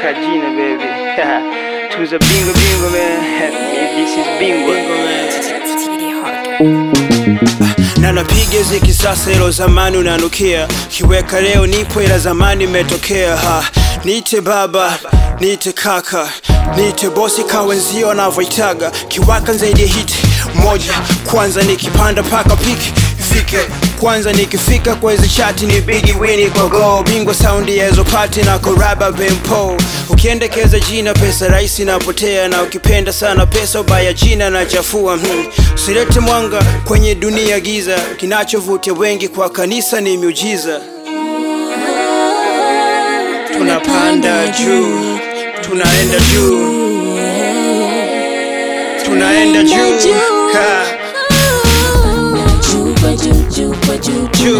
ka jina baby tuza bingo bingo man this is bingo na napiga ziki sasa, ilo zamani unanukia, kiweka leo nipo, ila zamani imetokea. Ha, niite baba, niite kaka, niite bosi, kawenzio wanavyoitaga, kiwaka zaidi ya hiti moja. Kwanza nikipanda paka piki fike kwanza nikifika kwa hizi chati ni bigi wini kwa go bingwa saundi ya hizo pati na koraba bempo ukiendekeza jina pesa rahisi napotea na ukipenda sana pesa ubaya jina na chafua hmm. usilete mwanga kwenye dunia giza kinachovutia wengi kwa kanisa ni miujiza tunapanda juu tunaenda juu tunaenda juu ha. Juu. Juu.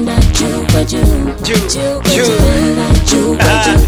Juu. Ah.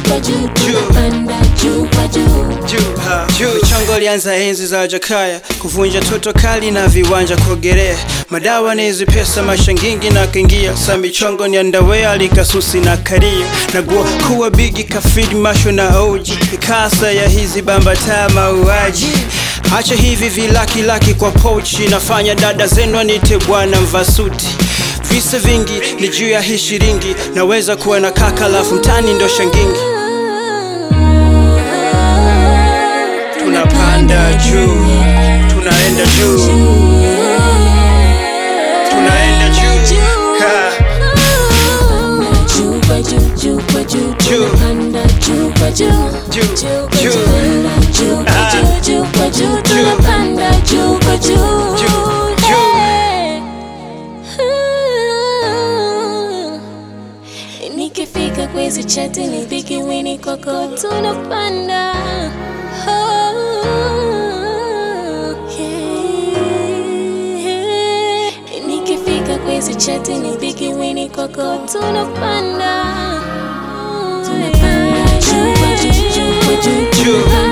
Juu. juu ha. juu chongo lianza enzi za Jakaya kuvunja toto kali na viwanja kuogelea madawa nizi pesa mashangingi na kingia sa michongo ni andawea likasusi na kario nagua kuwa bigi kafidi masho na oji ikasa ya hizi bambata mauaji acha hivi vilakilaki kwa pochi nafanya dada zenu anite bwana mvasuti visa vingi ni juu ya hii shiringi naweza kuwa na kaka lafu mtani ndo shangingi tunapanda juu tunaenda juu tunaenda juu ha. Juu. Juu. Juu. nikifika kwezi chati ni bigi wini kwako tunapanda Oh, yeah. nikifika kwezi chati ni bigi wini kwako tunapanda tunapanda juu, juu, juu, juu, juu, Juu.